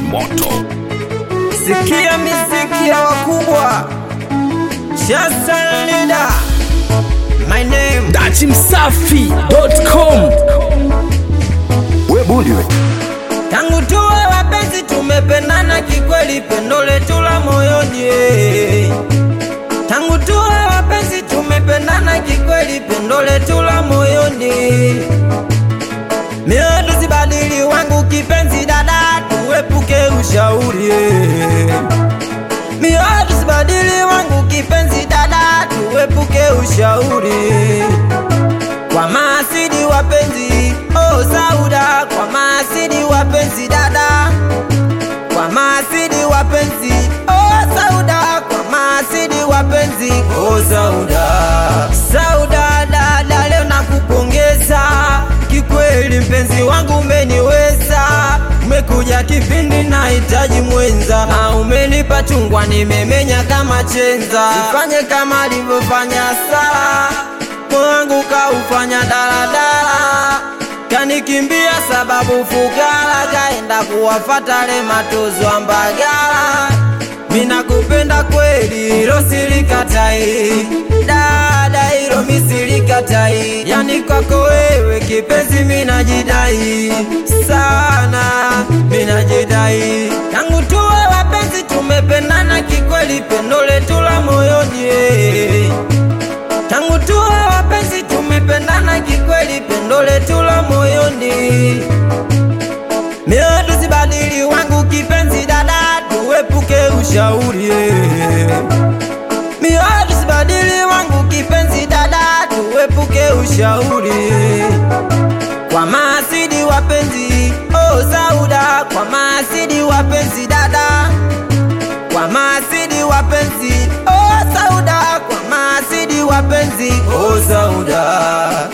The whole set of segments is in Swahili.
moto. Sikia miziki ya wakubwa Shastan Leader My name Dachi Msafi.com we bundi we Tangu tuwe wapenzi tumependana kikweli pendo letu la moyoni Tangu tuwe wapenzi tumependana kikweli pendo letu la moyoni Mioyo tusibadili wangu kipenzi dada tuepuke ushauri Mioyo tusibadili wangu kipenzi dada tuepuke ushauri Kwa maasidi wapenzi oh Sauda kwa maasidi wapenzi dada Kwa maasidi wapenzi oh Sauda kwa maasidi wapenzi oh Sauda Sauda dada leo nakupongeza kikweli mpenzi wangu umeniweza umekuja kipindi nahitaji mwenza na umenipa chungwa nimemenya kama chenza sifanye kama alivyofanya Sara moyo wangu kaufanya daladala kanikimbia sababu fukara kaenda kuwafata le matozo ambagala mina kupenda kweli hilo silikatai dada hilo misilikatai yani kwako wewe kipenzi minajidai sana minajidai tangu tuwe wapenzi tumependana kikweli pendo letu la moyoni eh. Tangu tuwe wapenzi tumependana kikweli, pendo letu la moyoni. Mioyo tusibadili wangu kipenzi, dada, tuepuke ushauri. Mioyo tusibadili wangu kipenzi, dada, tuepuke ushauri. Kwa maasidi wapenzi, oh Sauda, kwa maasidi wapenzi, dada kwa maasidi wapenzi oh Sauda, kwa maasidi wapenzi oh Sauda.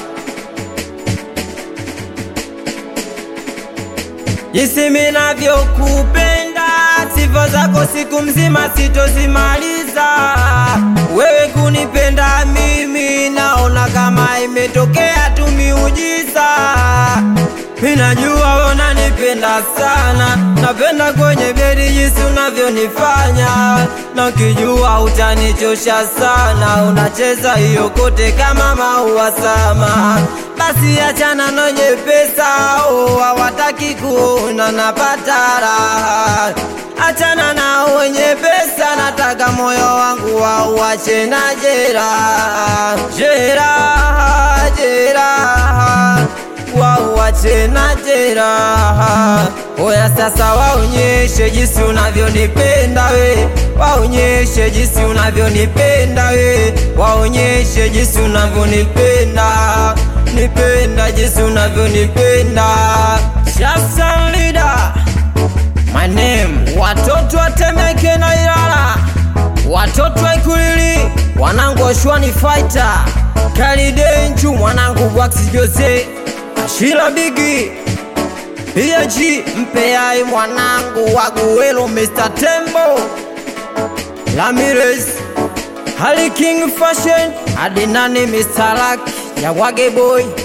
Jinsi minavyokupenda, sifa zako siku mzima sitozimaliza. Wewe kunipenda mimi, naona kama imetokea tu miujiza. Minajua unanipenda sana, napenda kwenye bedi jinsi unavyonifanya, na ukijua utanichosha sana, unacheza hiyo kote kama maua sama. Basi achana nonye pesa, oh, hawataki kuona napata raha. Achana na wenye pesa, nataka moyo wangu wauache na jeraha, jeraha, jeraha wauache na jeraha. Oya sasa, waonyeshe jinsi unavyonipenda we, waonyeshe jinsi unavyonipenda we, waonyeshe jinsi unavyonipenda, nipenda jinsi unavyonipenda. Shafsan Leader, my name, watoto watemeke na Ilala, watoto wa Ikulili, wanangu washwani fighter, Kalidenju, mwanangu Wax Jose, Ashila Bigi PG mpeai mwanangu waguwelo Mr. Tembo Ramirez Hali King Fashion Adinani Mr. Luck ya Wage Boy